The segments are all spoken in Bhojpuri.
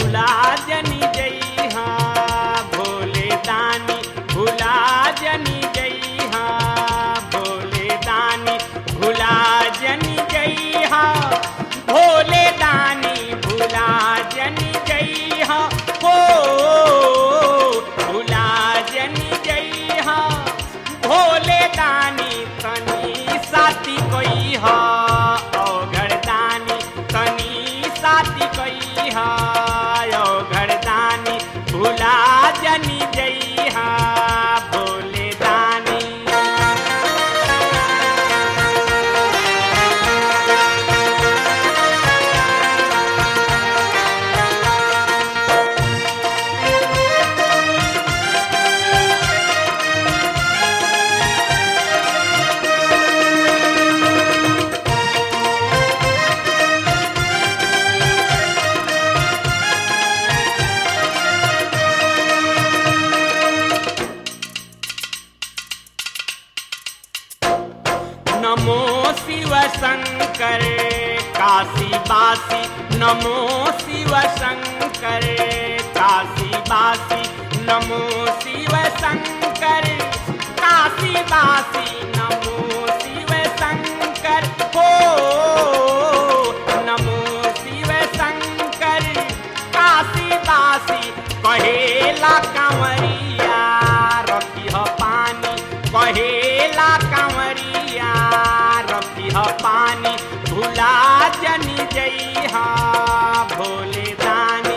भुला जनी जइहा भोले दानी भुला जनी जइहा भोले दानी भुला जनी जइहा भोले दानी भुला जनी जइहा हो भुला जनी जइहा भोले दानी तनी साथी कोई हा औघड़ दानी तनी साथी कोई हा औघड़ दानी भुला जनी जइहा भोले दानी नमो शिव शंकर काशी बासी नमो शिव शंकर काशी बासी नमो शिव शंकर काशी बासी नमो शिव शंकर हो नमो शिव शंकर काशी बासी कहेला कंवरिया रखी ह पानी कहेला कंवरिया रखी ह पानी भुला जनी जइहा भोले दानी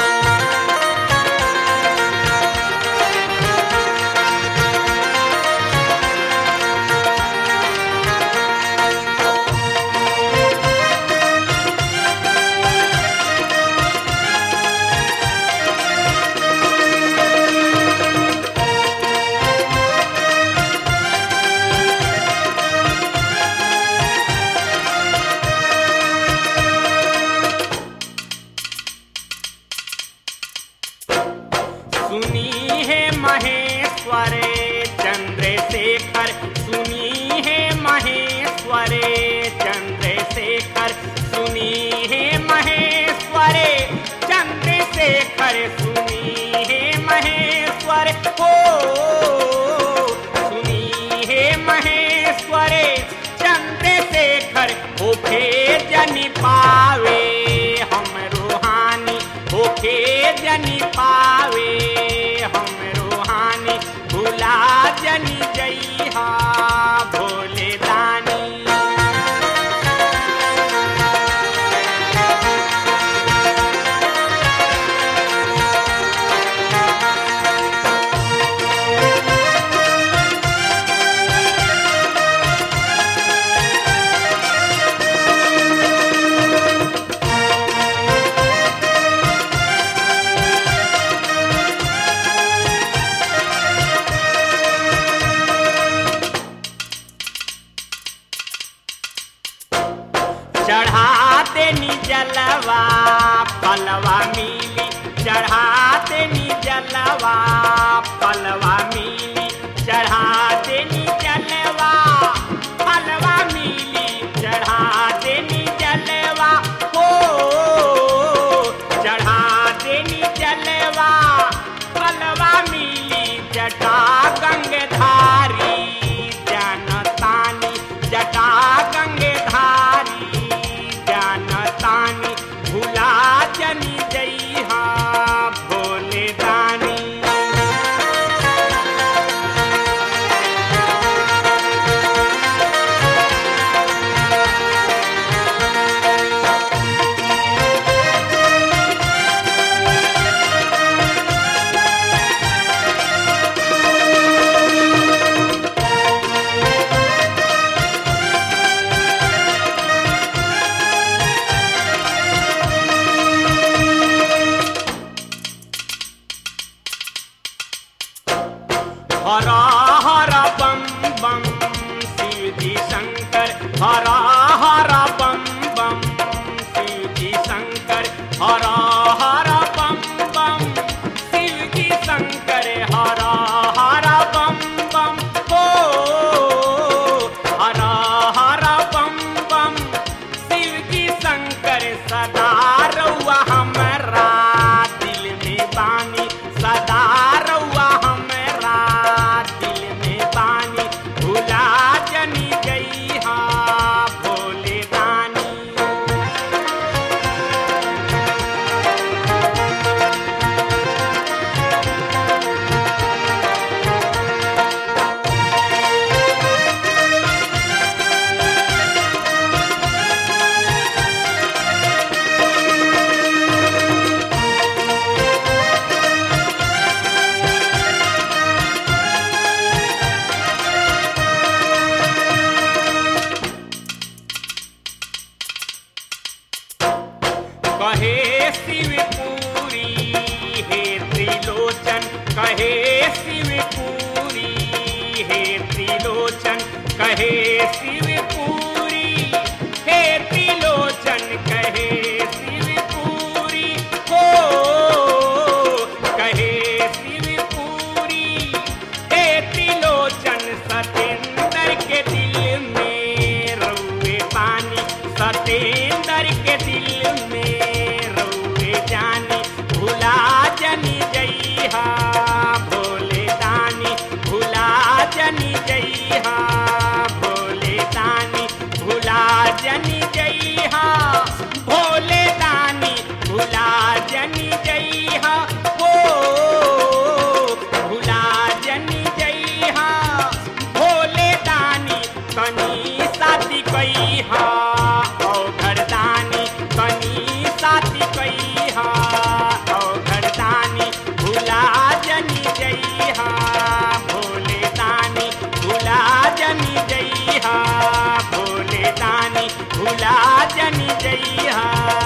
सुनी है महेश्वर चंद्रशेखर सुनी है महेश्वर चंद्रशेखर सुनी है महेश्वर चंद्रशेखर सुनी है महेश्वर हो सुनी है महेश्वर चंद्रशेखर होखे जनी पावे हम रूहानी होखे जनी पावे हम रूहानी भुला जनी जइहा भोले दानी चढ़ा देनी जलवा पलवा मिली चढ़ा देनी जलवा पलवा मिली चढ़ा देनी जलवा पलवा मिली चढ़ा देनी जलवा हो चढ़ा देनी जलवा पलवा मिली जटा गंगधारी जनतानी जटा गंगधारी जनतानी भुला जनी जइहा भोले दानी त्रिलोचन कहे शिवपुरी हे त्रिलोचन कहे शिवपुरी हो कहे शिवपुरी हे त्रिलोचन सतेंद्र के दिल में रउए पानी सतेंद्र के दिल में रउए जानी भुला जनी जइहा भोले दानी भुला जनी जइहा भोले दानी भुला जनी जइहा भोले दानी भुला जनी जइहा हो भुला जनी जइहा भोले दानी कनी साथी कइहा औ घरदानी कनी साथी कइहा औ घरदानी भुला जनी जइहा भोले दानी भुला जनी जइहा भोले दानी भुला जनी जइहा